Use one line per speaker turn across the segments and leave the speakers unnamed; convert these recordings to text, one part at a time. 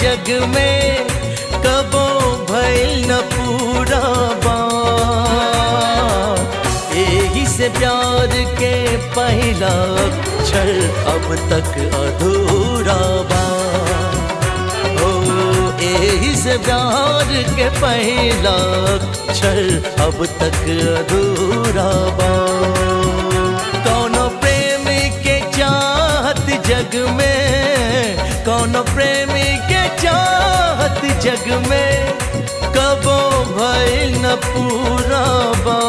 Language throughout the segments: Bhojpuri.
जग में कबो भइल न पूरा बात यही से प्यार के पहला अक्षर अब तक अधूरा बा ओ यही से प्यार के पहला अक्षर अब तक अधूरा बा कौनो प्रेमी के चाहत जग में कौनो प्रेमी के चाहत जग में कबो भइल न पूरा बा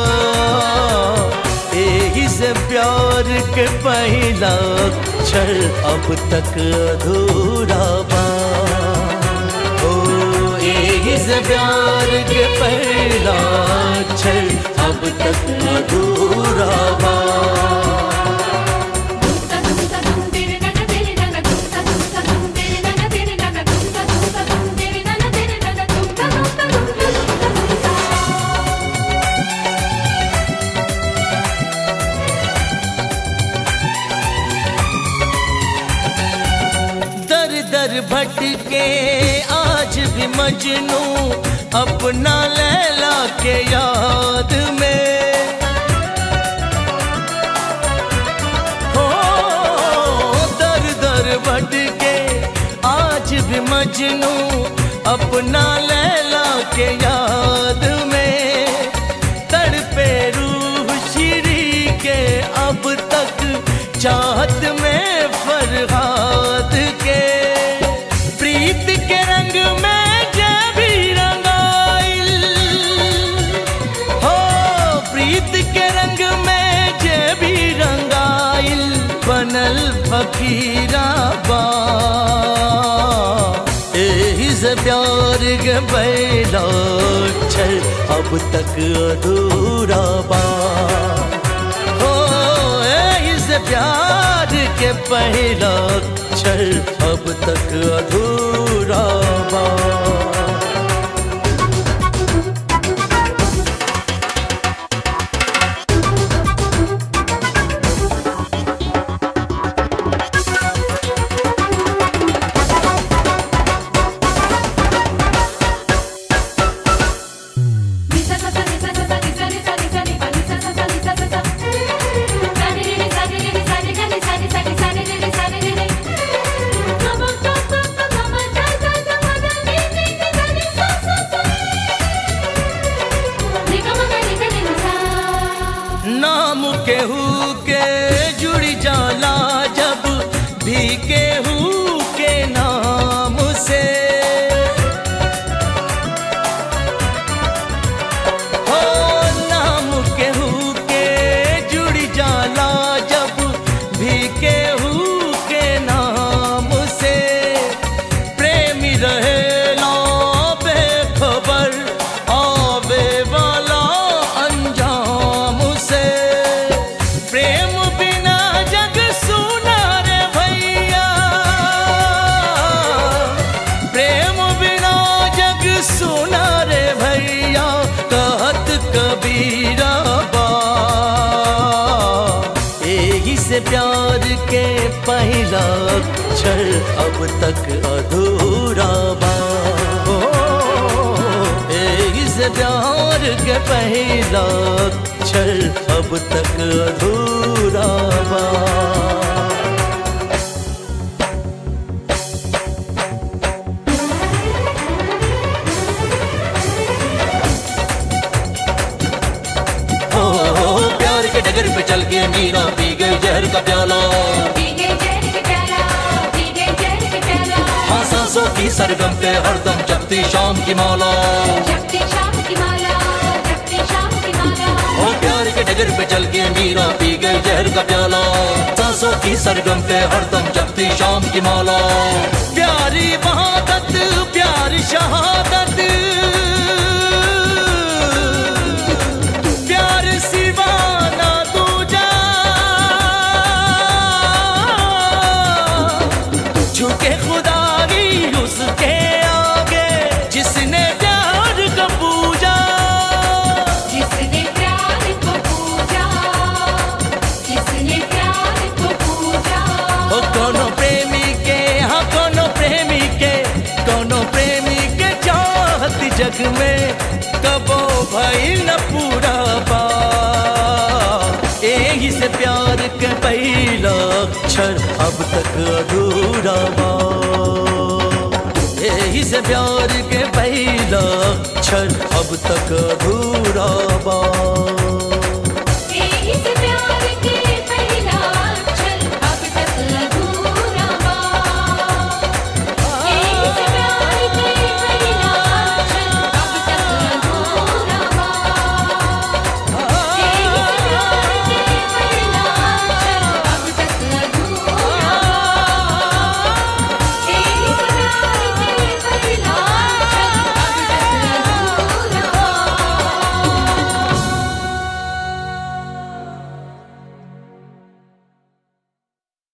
यही से प्यार के पहला अक्षर अब तक अधूरा बा ओ यही से प्यार के पहला अक्षर अब तक अधूरा बा दर दर भटके आज भी मजनू अपना लैला के याद में हो दर दर भटके आज भी मजनू अपना लैला के याद में तड़पे रूह श्री के अब तक चाहत में फरहाद के प्रीत के रंग में जब भी रंगाइल हो प्रीत के रंग में जब भी रंगाइल बनल फकीरा बा यही से प्यार के पहला अक्षर अब तक अधूरा बा हो यही से प्यार के पहला अक्षर अब तक अधूरा बा नाम केहू के जुड़ जाला जब भी केहू के नाम से हो नाम केहू के जुड़ जाला जब भी केहू के नाम से प्रेमी रहेला बेखबर आवे वाला अंजाम से प्रेम बिना जग सुना रे भैया प्रेम बिना जग सुना रे भैया कहत कबीरा बा यही से प्यार के पहला अक्षर अब तक अधूरा बा ओ, यही से प्यार के पहला अक्षर अब तक अधूरा बा ओ, प्यार के डगर पे चल के मीरा पी गई जहर का प्याला हाँ सांसों की सरगम पे हरदम जपती शाम की माला ओ प्यार के डगर पे चल के मीरा पी गई जहर का प्याला सांसों की सरगम पे हरदम जपती शाम की माला प्यारी महादत प्यारी शहादत प्यार सिवाना दूजा झुके खुदा ही उसके आगे जिसने प्यार का पूजा
जिसने प्यार को पूजा जिसने प्यार को पूजा
ओ कोनो प्रेमी के हाँ कोनो प्रेमी के जग में कबो भई न पूरा बा एही से प्यार के पहला अक्षर अब तक अधूरा बा यही से प्यार के पहला अक्षर अब तक अधूरा बा